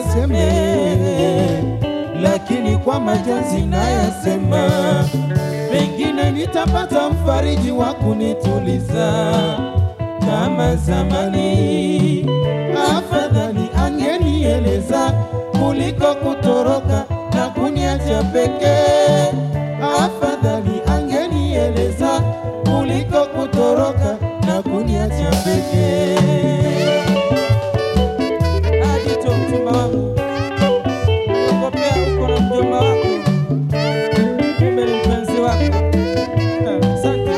nisiyaseme, lakini kwa majonzi nayasema, pengine nitapata mfariji wa kunituliza kama zamani. Afadhali angenieleza kuliko kutoroka na kuniacha pekee. Afadhali angenieleza kuliko kutoroka na kuniacha pekee. Ajito mchumba wangu, nakopea uko na mjomba wako, kumbe ni mpenzi wako. Ah, Asante.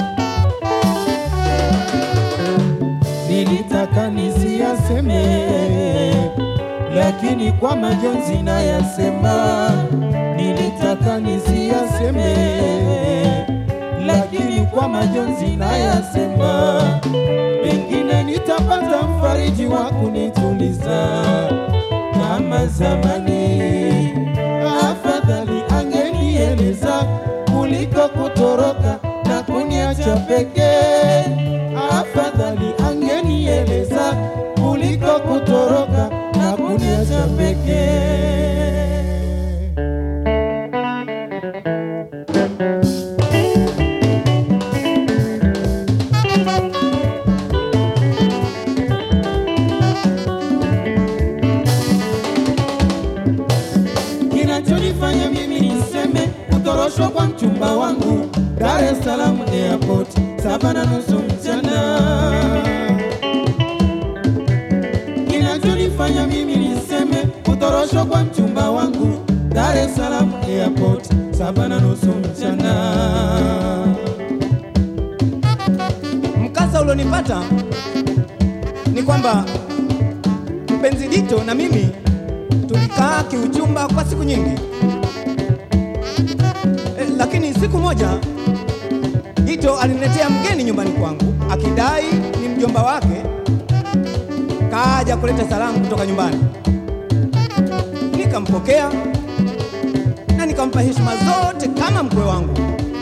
Nilitaka nisiyaseme, lakini kwa majonzi nayasema. Nilitaka nisiyaseme, lakini kwa majonzi nayasema. Pengine nitapata mfariji wa kunituliza kama zamani. Afadhali angenieleza kuliko kutoroka na kuniacha pekee. Afadhali angenieleza kuliko kutoroka na kuniacha pekee. Kinachonifanya mimi niseme kutoroshwa kwa mchumba wangu Dar es Salaam airport saba na nusu mchana. Kinachonifanya mimi niseme kutoroshwa kwa mchumba wangu Dar es Salaam airport saba na nusu mchana. Mkasa ulionipata ni kwamba mpenzi Dito na mimi tulikaa kiuchumba kwa siku nyingi e, lakini siku moja Dito aliniletea mgeni nyumbani kwangu akidai ni mjomba wake, kaja kuleta salamu kutoka nyumbani. Nikampokea na nikampa heshima zote kama mkwe wangu.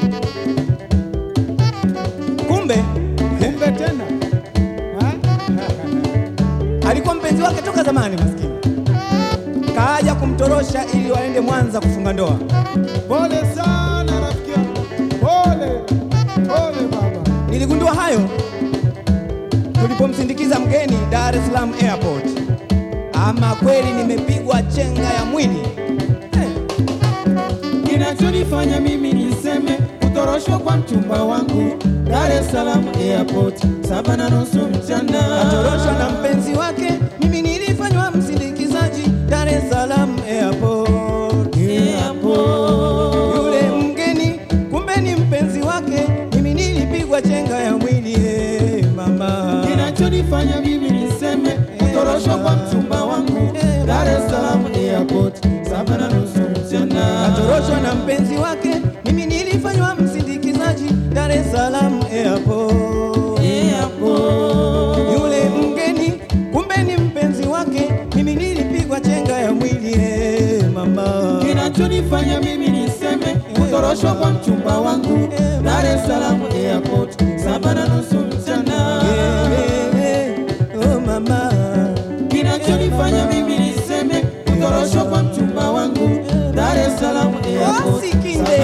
Kumbe Kumbe tena Ha? alikuwa mpenzi wake toka zamani, maskini kaja kumtorosha ili waende Mwanza kufunga ndoa. Pole sana rafiki yangu, pole pole baba. Niligundua hayo tulipomsindikiza mgeni Dar es Salaam airport. Ama kweli nimepigwa chenga ya mwili eh. Kinachonifanya mimi niseme kutoroshwa kwa mchumba wangu Dar es Salaam airport saba na nusu mchana. Atoroshwa na mpenzi wake, mimi nilifanywa msindikizaji Dar es Salaam airport. Airport. Yule mgeni kumbe ni mpenzi wake, mimi nilipigwa chenga ya mwili eh, mama. Kinachonifanya mimi niseme kutoroshwa kwa mchumba wangu Dar es Salaam airport saba na nusu mchana. Atoroshwa na mpenzi wake, mimi nilifanywa msindikizaji Dar es Salaam airport. Airport. Yule mgeni kumbe ni mpenzi wake, mimi nilipigwa chenga ya mwili eh, mama. Kinachonifanya mimi niseme kutoroshwa kwa mchumba wangu Dar es Salaam airport saba na nusu mchana. Eh, eh, oh mama. Kinachonifanya mimi niseme kutoroshwa kwa mchumba wangu Dar es Salaam airport Wasikinde.